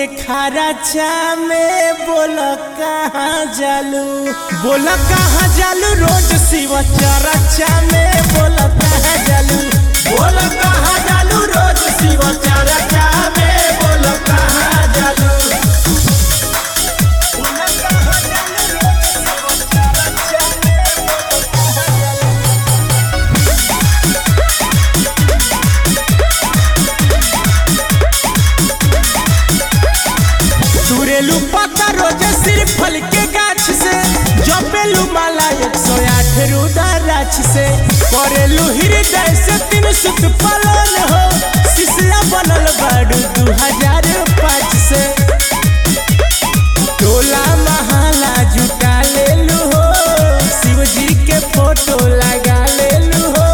के खराचा में बोल कहाँ जालू बोल कहाँ जालू रोज शिव चरचा में बोल कहाँ जालू बोल कहाँ जालू रोज शिव चरचा में बोल कहाँ जालू बोल कहाँ जालू रोज शिव चरचा में बोल कहाँ जालू तुरेलू पत्ता रोज सिर्फ फल के गाछ से जपेलू माला एक सौ आठ रुद्राक्ष से करेलू हृदय से तीन सुत पलन हो शिशला बनल बाड़ू दू हजार पाँच से टोला महाला जुटा लेलू हो शिव जी के फोटो लगा लेलू हो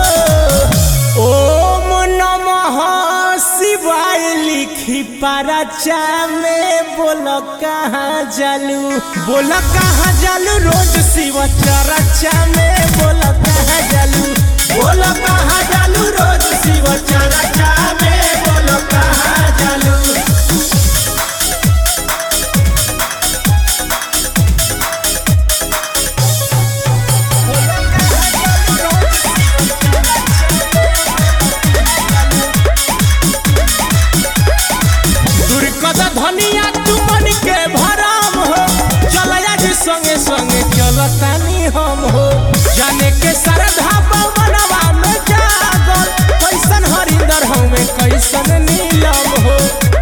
ओम नमः शिवाय लिखी पाराचा में बोल कहाँ जालू बोल कहाँ जालू रोज शिव चरचा में बोल कहाँ जालू बोल कहाँ जालू रोज शिव चरचा में बोल कहाँ जालू दुर्गत धनिया तुमन के भराम हो चलया जी संगे संगे चलतानी हम हो जाने के श्रद्धा पवनवा में जागल कैसन हरिंदर हमें कैसन नीलम हो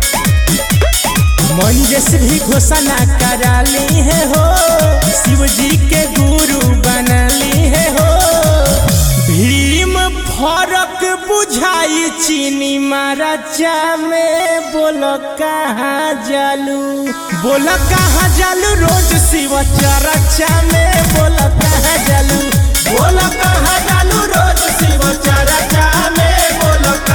मंजस भी घोषणा करा ली है हो शिव जी के गुरु बनली है हो भीम फरक बुझाई चीनी माराचा में बोल कहाँ जालू बोल कहाँ जालू रोज शिव चरचा में बोल कहाँ जालू बोल कहाँ जालू रोज शिव चरचा में बोल